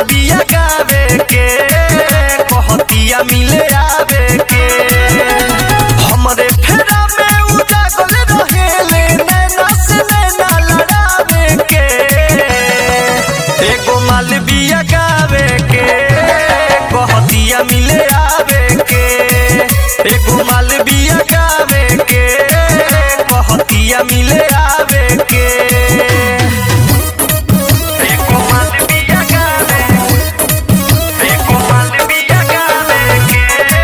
बिया गावे के कहतिया मिले आवे के हमरे फेरा में उजागल रहेले नैना से नैना लड़ावे के एगो माल बिया गावे के कहतिया मिले आवे के एगो माल बिया गावे के कहतिया मिले आवे के एगो माल बिया गावे एगो माल बिया गावे के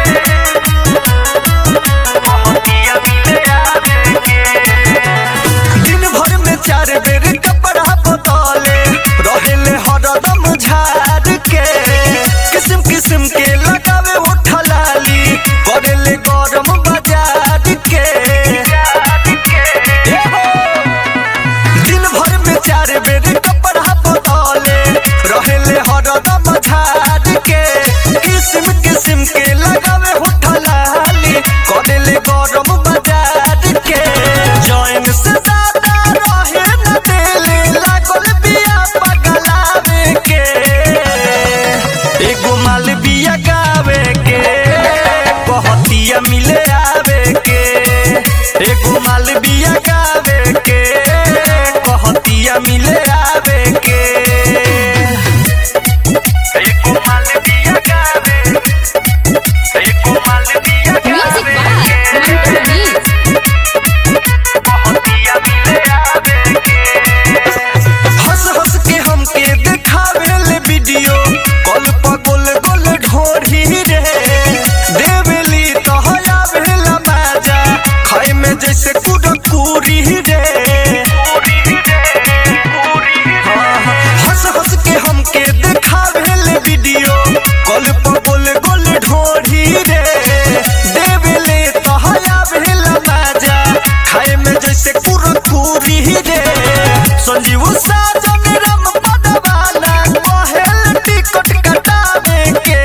कहतिया मिले आवे के दिन भर में चार बेर कपड़ा बदले रहेले हरदम झाड़ के किस्म किस्म के लगावे उठलाली करेले गरम बाजार के दिन भर में चार बेर कपड़ा बदले रहेले हरदम झाड़ के किस्म किस्म के लगावे उठलाली करेले गरम बाजार के जैन से ज्यादा रहे न देले लागल बिया पगलावे के एगो माल बिया गावे के कहतिया मिले आवे के एगो माल बिया गावे के कहतिया मिले आवे के एगो माल बिया गावे एगो माल बिया Music गावे by Mantu Manish. हंस हंस के हमके देखावे ले वीडियो कल पर गोल गोल ढोरी रे देवेली तो हया भेला माजा खाए में जैसे कुरकुरी रे हाँ, हंस हंस के हमके देखावे ले वीडियो कल पर गोल गोल ढोरी रे देवेले तो हया भेला माजा खाए में जैसे कुरकुरी रे संजीव साजन राम पदवाना कहेल टिकट कटावे के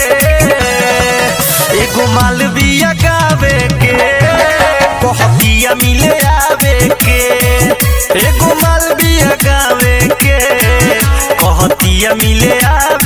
एगो माल बिया गावे के कहतिया मिले आवे के एगो माल बिया गावे के कहतिया मिले आवे